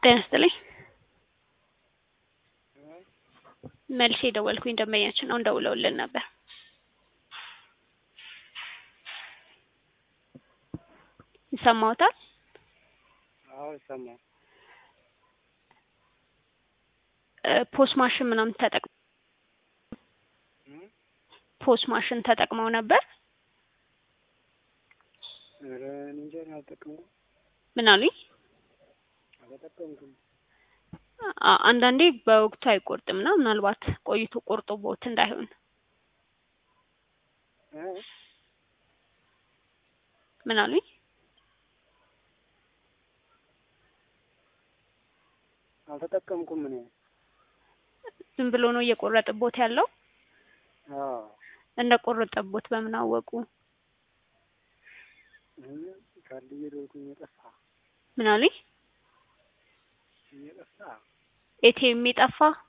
ጤና ይስጥልኝ። መልሼ የደወልኩኝ ደንበኛችን አሁን ደውለውልን ነበር። ይሰማዎታል? አዎ ይሰማል። እ ፖስ ማሽን ምናምን ተጠቅ ፖስ ማሽን ተጠቅመው ነበር? ኧረ እኔ እንጃ እኔ አልጠቀምኩም ምን አሉኝ? አልተጠቀምኩም። አ- አንዳንዴ በወቅቱ አይቆርጥም እና ምናልባት ቆይቶ ቆርጦቦት እንዳይሆን እ ምን አሉኝ? አልተጠቀምኩም እኔ። ዝም ብሎ ነው እየቆረጠቦት ያለው? አዎ እንደ ቆረጠቦት በምን አወቁ? እ ካርድ እየደወልኩኝ እየጠፋ ምን አሉኝ? እየጠፋ ኤቲኤም የጠፋ